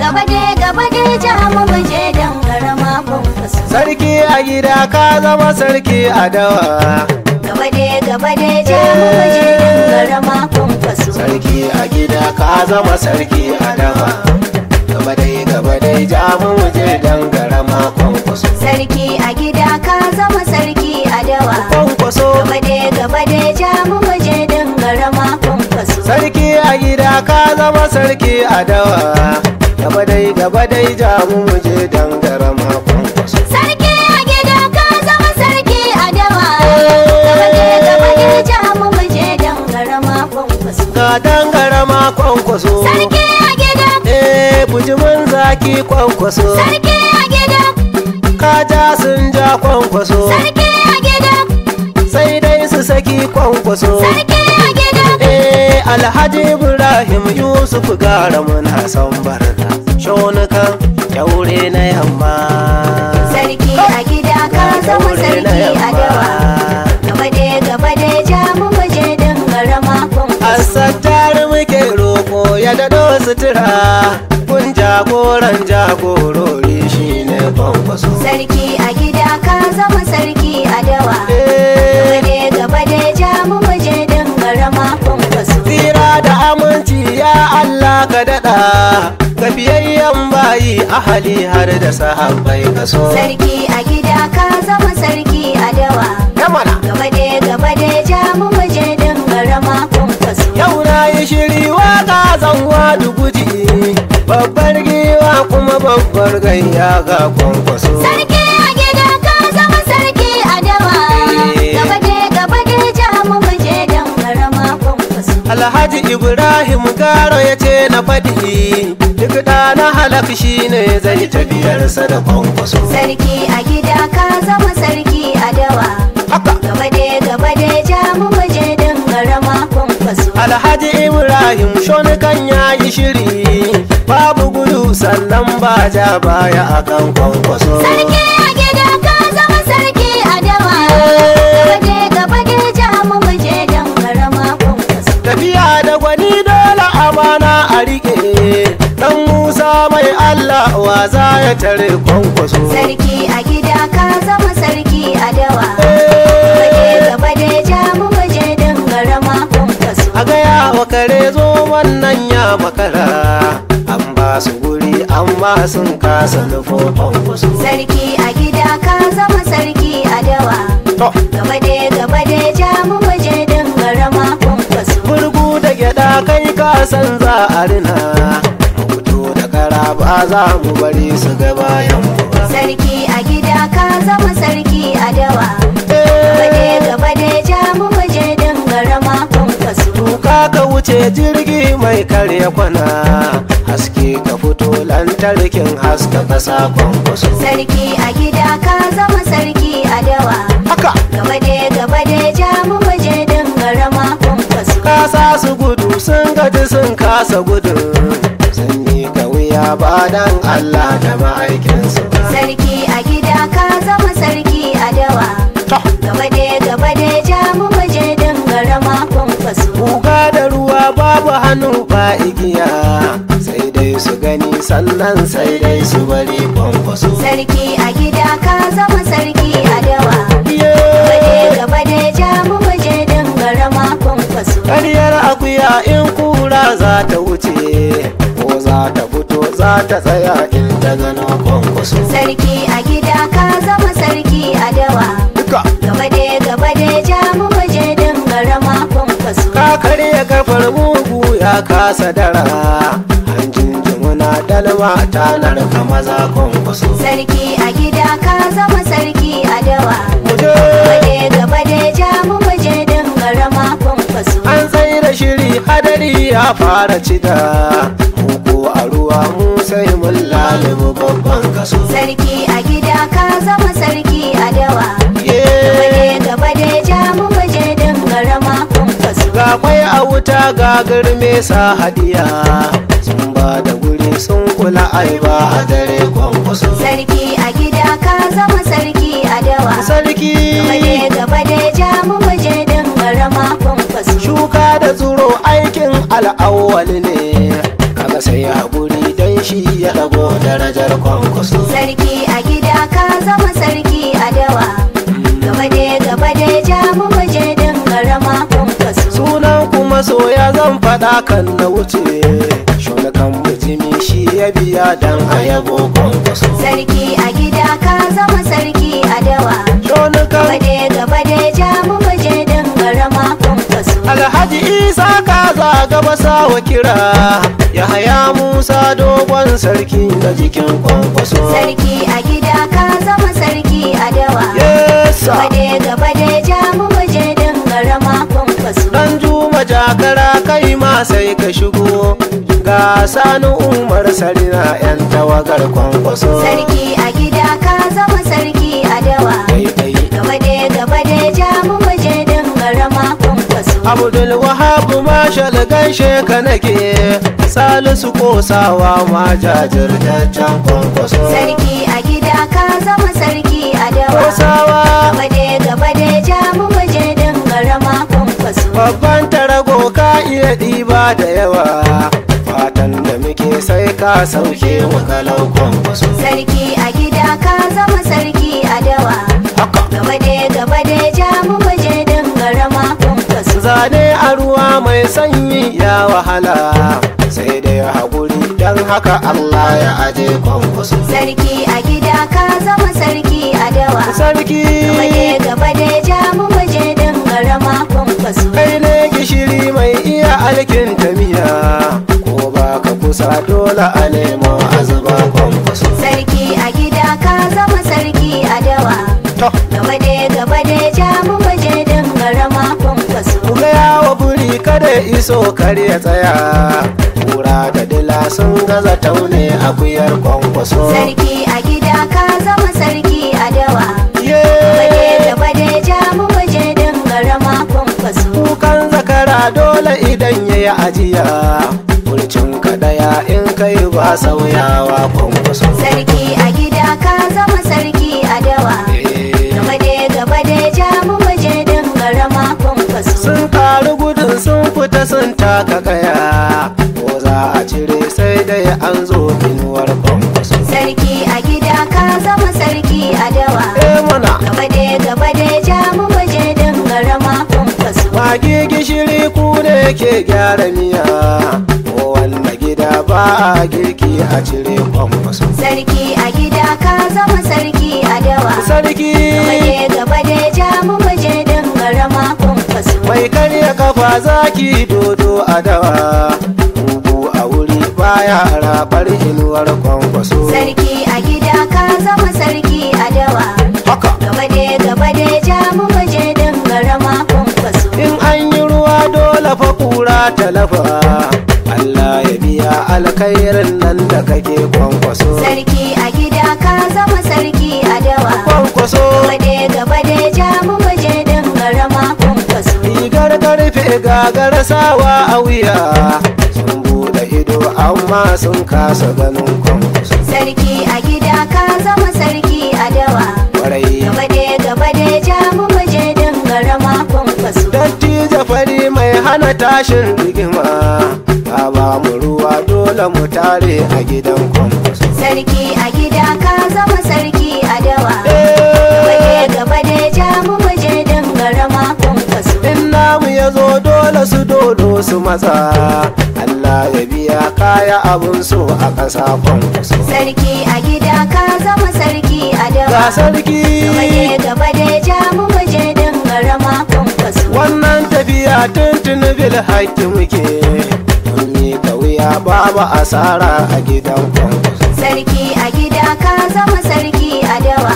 gaba dai gaba dai ja mu muje dan garama kwankwaso sarki a gida ka zama sarki a dawa gaba dai gaba dai ja mu muje dan garama kwankwaso sarki a gida ka zama sarki a dawa gaba dai gaba dai ja mu je dan garama kwankwaso sarki a gida ka zama sarki a dawa kwankwaso gaba dai gaba dai ja mu muje dan garama kwankwaso sarki a gida ka zama sarki a dawa gaba dai gaba dai ja mu je dan garama kwankwaso sarki a gida ka zama sarki a dawa gaba dai gaba dai ja mu muje dan garama kwankwaso ga dan garama kwankwaso sarki a gida eh bujimin zaki kwankwaso sarki a gida ka ja sun ja kwankwaso sarki a gida sai dai su saki kwankwaso sarki a gida eh alhaji ibrahim yusuf gara muna son barna shonukan kyaure na yamma sarki a gida ka zama sarki a dawa gaba dai gaba dai ja mu muje dan garama kwankwaso asattar muke roko ya dado sutura kun jagoran jagorori shine kwankwaso sarki a gida ka zama sarki a dawa Eh, gaba dai gaba dai ja mu muje dan garama kwankwaso tsira da aminci ya allah ka daɗa gafiyayyen bayi ahali har da sahabbai kaso sarki a gida ka zama sarki a dawa yamana gaba dai gaba dai ja mu muje dan garama kwankwaso yau na yi shiri waka zanwa duguji babbar giwa kuma babbar gayya ga kwankwaso sarki a gida ka zama sarki a dawa gaba dai gaba dai ja mu muje dan garama kwankwaso alhaji ibrahim garo ya ce na faɗi duk da na halak shi ne zai tafiyarsa da kwankwaso sarki a gida ka zama sarki a dawa haka gaba dai gaba dai ja mu muje dan garama kwankwaso alhaji ibrahim shonikan ya yi shiri babu gudu sannan ba ja baya akan kwankwaso sarki a gida ka zama sarki a dawa gaba dai gaba dai ja mu muje dan garama kwankwaso tafiya da gwani dole amana a rike dan musa mai allah wa za ya tare kwankwaso sarki a gida ka zama sarki a dawa gaba dai gaba dai ja mu muje dan garama kwankwaso a gaya wa kare zo wannan ya makara an ba su guri amma sun kasa nufo kwankwaso sarki a gida ka zama sarki a dawa to gaba dai gaba dai ja mu muje dan garama kwankwaso burgu da gyada kai ka san za a rina mu fito da kara ba za mu bari su ga bayan mu ba sarki a gida ka zama sarki a dawa gaba dai Eh, gaba dai ja mu muje dan garama kwankwaso Tuka ka wuce jirgi mai karya kwana haske ka fito lantarkin haska kasa kwankwaso sarki a gida ka zama sarki a dawa haka gaba dai gaba dai ja mu muje dan garama kwankwaso kasa su gudu sun gaji sun kasa gudun sun yi ka wuya ba dan Allah da ma'aikinsu ba sarki a gida ka zama sarki a dawa To, gaba dai gaba dai ja mu muje dan garama kwankwaso Kuka da ruwa babu hannu ba igiya sai dai su gani sannan sai dai su bari kwankwaso sarki a gida ka zama sarki a dawa gaba Yeah. dai gaba dai ja mu muje dan garama kwankwaso Ƙaryar akuya in kura za ta wuce ko za ta fito za ta tsaya in ta gano kwankwaso. sarki a gida ka zama sarki a dawa Duka gaba dai gaba dai ja mu muje dan garama kwankwaso ka karya kafar mugu ya kasa dara hanjin jimuna dalma ta narka maza kwankwaso. sarki a gida ka zama sarki a dawa Muje gaba dai gaba dai ja mu muje dan garama kwankwaso an tsaye da shiri hadari ya fara cida muku a ruwa mu sai mun lalibu babban kaso. sarki a gida ka zama sarki a dawa Yeah. gaba dai gaba dai ja mu muje dan garama kwankwaso ga kwai a wuta ga girme sa hadiya sun ba da guri sun kula ai ba a dare kwankwaso sarki a gida ka zama sarki a dawa sarki gaba dai gaba dai ja mu muje dan garama kwankwaso shuka da tsuro aikin al'awwal ne kaga sai haƙuri dan shi ya dago darajar kwankwaso sarki a gida ka zama sarki a dawa gaba dai gaba dai ja mu muje din garama kwankwaso sunan kuma soya zan faɗa kan na wuce shunakan mujimi shi ya biya dan ayabo kwankwaso sarki a gida ka zama sarki a dawa shunakan gaba dai gaba dai ja mu muje din garama kwankwaso alhaji isa ka zaga basa wa kira ya haya musa dogon sarki da jikin kwankwaso sarki a gida ka zama sarki a dawa yesa gaba dai gaba dai ja mu muje din garama kwankwaso dan juma jakara kai ma sai ka shigo ga sani umar sarina yan tawagar kwankwaso sarki a gida ka zama sarki a dawa Daidai. gaba dai gaba dai ja mu muje din garama kwankwaso abdul wahab mashal gaishe ka nake salisu kosawa ma jajirtaccen kwankwaso sarki a gida ka zama sarki a dawa kosawa gaba dai gaba dai ja mu muje din garama kwankwaso babban tarago ka iya ɗiba da yawa fatan da muke sai ka sauke mu kalau kwankwaso sarki a gida ka zama sarki a dawa haka gaba dai gaba dai ja mu muje din garama kwankwaso zane a ruwa mai sanyi ya wahala sai dai haƙuri don haka Allah ya aje kwankwaso sarki a gida ka zama sarki a dawa sarki gaba dai gaba dai ja mu muje din garama kwankwaso kai ne gishiri mai iya alkin miya ko ba ka kusa dole a nemo a zuba kwankwaso sarki a gida ka zama sarki a dawa to gaba dai gaba dai ja mu muje din garama kwankwaso ku gaya wa buri kada ya iso kar ya tsaya kura da dila sun gaza taune akuyar kwankwaso sarki a gida ka zama sarki a dawa gaba Ye! dai gaba dai ja mu muje din garama kwankwaso kukan zakara dole idan ya yi ajiya burcin kadaya in kai ba sauyawa kwankwaso sarki a gida ka zama sarki a dawa Eh, gaba dai gaba dai ja mu muje din garama kwankwaso sun karu gudun sun fita sun taka kaya ko za a cire sai dai an zo inuwar kwankwaso sarki a gida ka zama sarki a dawa eh mana gaba dai gaba dai ja mu muje din garama kwankwaso mage gishiri ku ne ke gyara miya ko wanda gida ba a girki a cire kwankwaso sarki a gida ka zama sarki a dawa sarki gaba dai gaba dai ja mu muje din garama kwankwaso mai karya kafa zaki dodo a dawa bubu a wuri baya rabar inuwar kwankwaso sarki a gida ka zama sarki a dawa haka gaba dai gaba dai ja mu muje din garama kwankwaso in an yi ruwa dole fa kura talafa Allah ya biya alkhairin nan da kake kwankwaso sarki a gida ka zama sarki a dawa kwankwaso gaba dai gaba dai ja mu muje din garama kwankwaso rigar karfe gagar sawa a wuya sun bude ido amma sun kasa ganin kwankwaso sarki a gida ka zama sarki a dawa kwarai gaba dai gaba dai ja mu muje din garama kwankwaso dattijo fari mai hana tashin rigima ka ba mu ruwa dole mu tare a gidan kwankwaso sarki a gida ka zama sarki a dawa gaba Eh, dai gaba dai ja mu muje din garama kwankwaso in namu ya zo dole su dodo su matsa Allah ya biya kaya abun so a ƙasa kwankwaso sarki a gida ka zama sarki a dawa ga sarki gaba dai gaba dai ja mu muje din garama kwankwaso wannan tafiya tuntun bil haƙƙi muke mun miƙa wuya babu asara a gidan kwankwaso sarki a gida ka zama sarki a dawa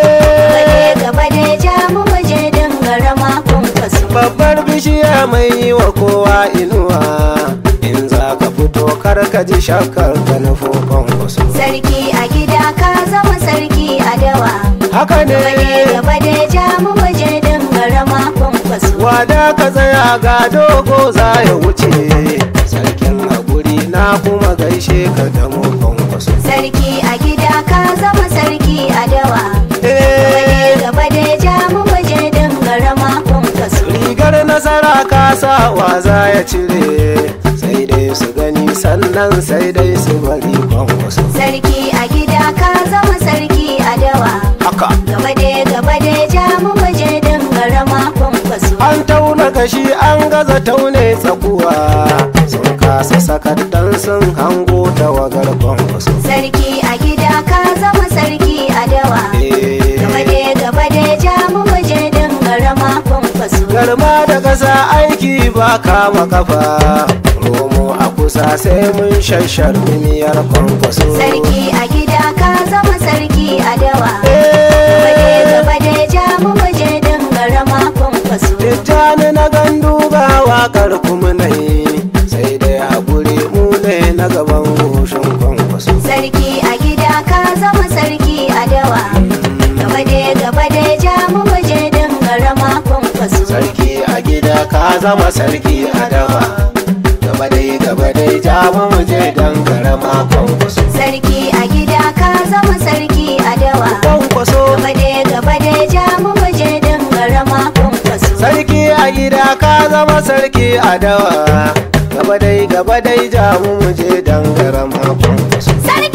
Eh, gaba dai ja mu muje din garama kwankwaso babbar bishiya mai yi wa kowa inuwa in za ka fito kar ka ji shakkar ka nufo kwankwaso sarki a gida ka zama sarki a dawa haka gaba dai ne gaba dai ja mu muje din garama kwankwaso wada ka tsaya ga dogo za ya wuce sarkin haƙuri na kuma gaishe ka da mu kwankwaso sarki a gida ka zama sarki a dawa Eh, gaba dai ja mu muje din garama kwankwaso rigar nasara ka sa wa za ya cire sai dai su gani sannan sai dai su bari kwankwaso sarki a gida ka zama sarki a dawa haka gaba dai gaba dai ja mu muje dangarama kwankwaso an tauna gashi an gaza taune tsakuwa sun kasa sakar dan sun hango tawagar kwankwaso sarki a gida ka zama sarki a dawa Eh, gaba dai gaba dai ja mu muje dangarama kwankwaso garma da ƙasa aiki ba kama kafa romo a kusa sai mun shashar miyar kwankwaso sarki a gida ka zama sarki a dawa gaba dai Eh, gaba dai ja mu muje dangarama kwankwaso Tijjani na gandu ga waƙar kuma na yi sai dai haƙuri mu ne na gaban goshin kwankwaso sarki a gida ka zama sarki a dawa gaba dai gaba dai ja mu muje dangarama kwankwaso sarki a gida ka zama sarki a dawa gaba dai gaba dai ja mu je dan karama kwankwaso sarki a gida ka zama sarki a dawa kwankwaso gaba dai gaba dai ja mu muje dangarama kwankwaso sarki a gida ka zama sarki a dawa gaba dai gaba dai ja mu je dan karama kwankwaso sarki